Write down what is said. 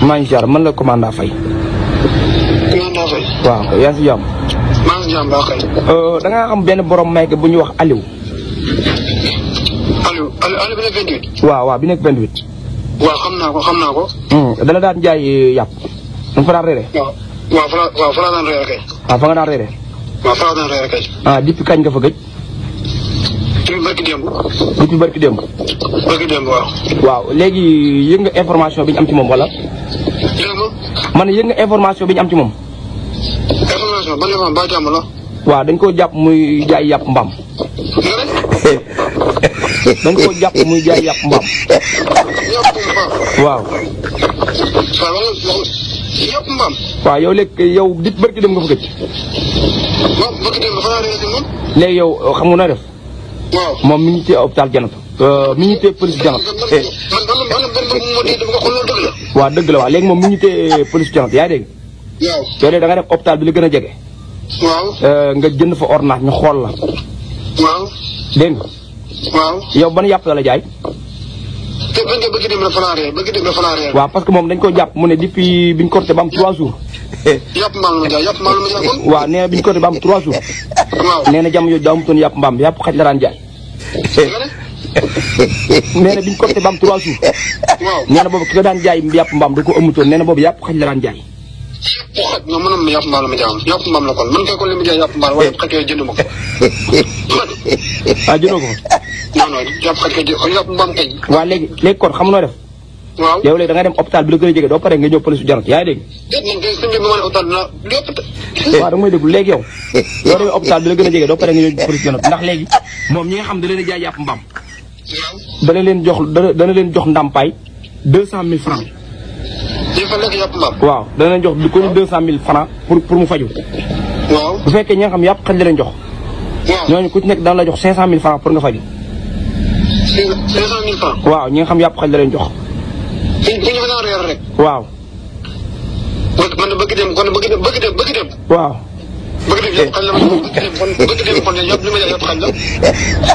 maa ngi ziar man la commandant Faye. commandant Faye. waaw yaa ngi si jàmm. maa ngi si jàmm baax kay. da ngaa am benn borom may bu ñuy wax Aliou. Aliou Aliou Aliou bi nekk 28. waaw waaw bi nekk 28. waaw xam naa ko xam naa ko. dana daan jaay yàpp. da nga fa daan reere. waaw waaw fa la waaw fa la daan reer kay. waaw fa nga daan reere. waaw fa la daan reer kay. ah depuis kañ nga fa gëj. depuis barki démb. depuis barki démb. barki démb waaw. waaw léegi yëg nga information bi ñu am ci moom wala. dégg nga man yëg nga information bi ñu am ci moom. information ban information ba jàmm la. waaw dañ koo jàpp muy jaay yàpp mbaam. nga ne. dañ koo jàpp muy jaay yàpp mbaam. yàpp mbaam. waaw. waaw wax nga wax yàpp mbaam. waaw yow léegi yow dit barki dem nga fa gëj. waaw barki démb fa laa reer si moom. léegi yow xam nga noo def. waaw. moom mi ngi téye hôpital Janat. mi ngi téye police Janat. man man man man man man moo di dama ko xool loolu dëgg la. waaw dëgg la waaw léegi moom mi ngi téye police Janat yaa ngi dégg. waaw. yow de da nga def hôpital bi la gën a jege. waaw. nga jënd fa ordonnance ñu xool la. waaw. dégg nga waaw. yow ban yàpp la la jaay. te bañ a bëgg dem la fa laa reer bëgg dem la fa laa reer. waaw parce que moom dañ ko jàpp mu ne depuis biñ korte ba am 3 jours. yàpp mbaam la ma jaay yàpp mbaam la ma jaay kon. waaw nee na biñ korte ba am 3 jours. waaw. nee na jamono yooyu daa amutoon yàpp mbaam yàpp xaj la daan jaay. nga ne. nee na biñ korte ba am 3 jours. waaw. nee na boobu ki ko daan jaay yàpp mbaam da ko amutoon nee na boobu yàpp xaj la daan jaay. bu xaj non man yàpp mbaam la ma jaay yàpp mbaam la kon man kay kon li ma jaay yàpp mbaam waaye xaj kay jënd ma ko. ah jëndoo ko fa. non non yàpp xaj kay jënd yàpp mbaam kay. waaw léegi léegi kon xam noo def. waaw. yow léegi da nga dem hôpital bi la gën a jege doo pare nga ñëw police Janat yaa ngi dégg. déet man kay suñu bi ma ne hôpital dinaa lépp te. waaw da nga may déglu léegi yow. doo demee hôpital bi la gën a jege doo pare nga ñëw police Janat ndax léegi moom ñi nga xam da leen a jaay yàpp mbaam. waaw. dana leen jox dana dana leen jox ndàmpaay deux cent mille francs. il faut lekk yàpp mbaam. waaw dana leen jox ko ni deux cent mille francs pour pour mu faju waaw. bu fekkee ñi nga xam yàpp xaj la leen jox waaw. ñooñu ku ci nekk dana la jox cinq cent mille francs pour nga faju cinq cinq cent mille francs. waaw ñi nga xam yàpp xaj la leen jox fu fu ñu fa daan reer rek. waaw man man de bëgg dem kon bëgg dem bëgg dem bëgg dem. waaw bëgg dem yàpp xaj la ma bëgg dem kon bëgg dem kon yàpp li ma jaay yàpp xaj la.